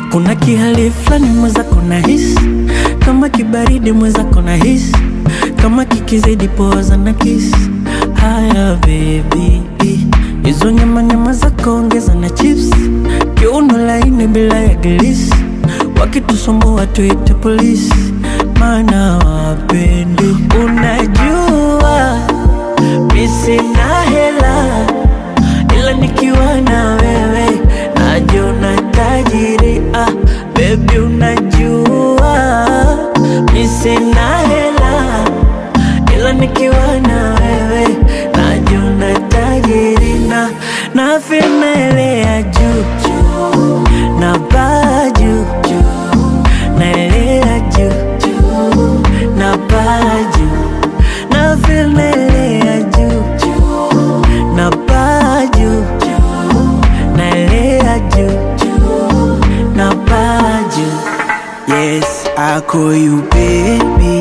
kuna kihali fulani mwenzako na hisi kama kibaridi mwenzako na hisi kama kikizidi poza na kisi haya bebi hizo nyama nyama zako ongeza na chips kiuno laini bila ya gilisi wakitusumbua tuite polisi maana wapendi unajua mi sina hela ila nikiwa na wewe najiona tajiri ah, bebi unajua mi sina hela ila nikiwa na wewe najiona tajiri na na filmelea juu juu na baa juu juu naelea juu juu na baa juu na filmelea juu juu na baa juu juu naelea juu juu na baa juu Yes, I call you baby